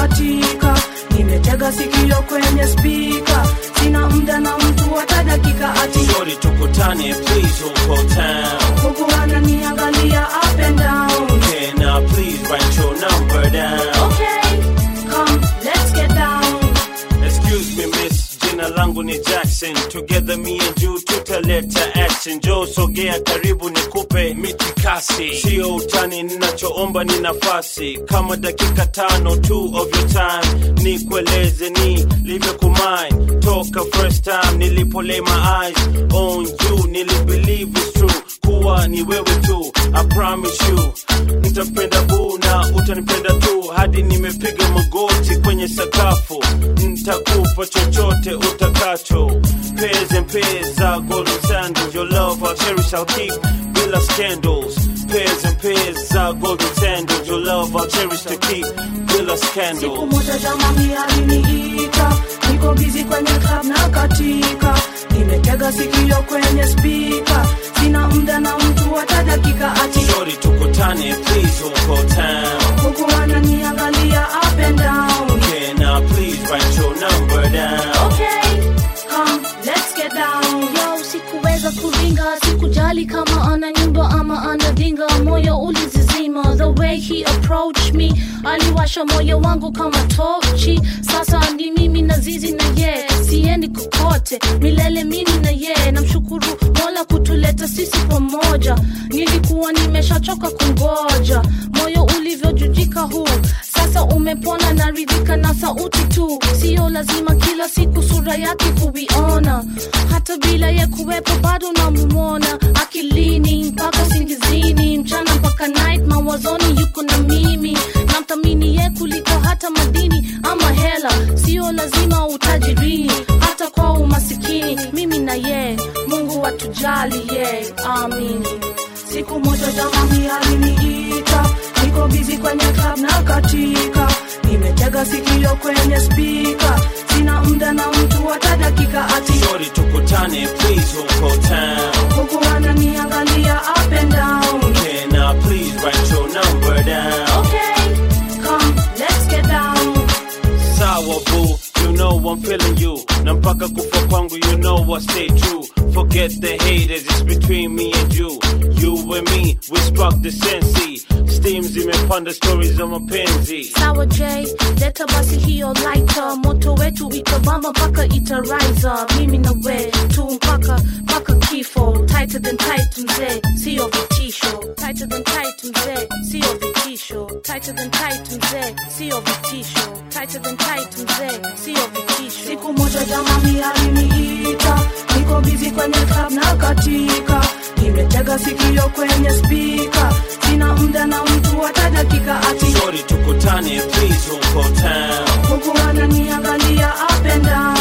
katika nimetega sikio kwenye spika sina muda na mtu hata dakika ati Shorty tukutane please uko town huku ananiangalia up and down Can I please write your number down okay come let's get down Excuse me miss, jina langu ni Jackson Together me and you tutaleta action Joe sogea karibu nikupe mitikasi Sio utani ninachoomba ni nafasi Kama dakika tano two of your time Nikueleze ni live kumine Toka first time nilipo lay my eyes on you Nili believe it's true kuwa ni wewe tu I promise you Nitapenda boo na utanipenda tu Hadi nimepiga magoti kwenye sakafu Nitakupa chochote utakacho Pairs and pairs za golden sandals Your love I'll cherish I'll keep bila scandals Pairs and pairs za golden sandals Your love I'll cherish to keep bila siku scandals moja jamani aliniita niko bizi kwenye club na katika nimetega sikio kwenye spika sina muda na mtu hata dakika ati Shorty tukutane please uko town huku ananiangalia up and down Can I please write your number down okay come let's get down Yo, sikuweza kuringa, sikujali kama ana nyumba ama ana dinga, moyo ulizizima. The way he approached me, aliwasha moyo wangu kama tochi. Sasa ni mimi na zizi na ye, siendi kokote, milele mimi na ye. Namshukuru Mola kutuleta sisi pamoja, nilikuwa nimeshachoka kungoja, moyo ulivyojujika huu sasa umepona naridhika na sauti tu sio lazima kila siku sura yake kuiona hata bila ya kuwepo bado namumona akilini mpaka singizini mchana mpaka night mawazoni yuko na mimi namthamini ye kuliko hata madini ama hela sio lazima utajirini hata kwa umasikini mimi na ye mungu atujali ye amini siku moja jamani aliniita niko bizi kwenye club na katika nimetega sikio kwenye spika sina muda na mtu hata dakika ati Shorty tukutane please uko town huku ananiangalia up and down Can I please write your number down okay come let's get down Sawa boo, you know I'm feeling you Na mpaka kufa kwangu you know I stay true Forget the haters, it's between me and you You and me, we spark the sensi Steam zimepanda stories za mapenzi sawa j leta basi hiyo lighter moto wetu itabamba mpaka itariza mimi na we tu mpaka mpaka kifo tighter than tight mzee sio vitisho tighter than tight mzee sio vitisho tighter than tight mzee sio vitisho tighter than tight mzee sio vitisho siku moja jamani aliniita niko bizi kwenye club na katika nimetega sikio kwenye spika sina muda na mtu hata dakika ati Shorty tukutane please uko town huku ananiangalia up and down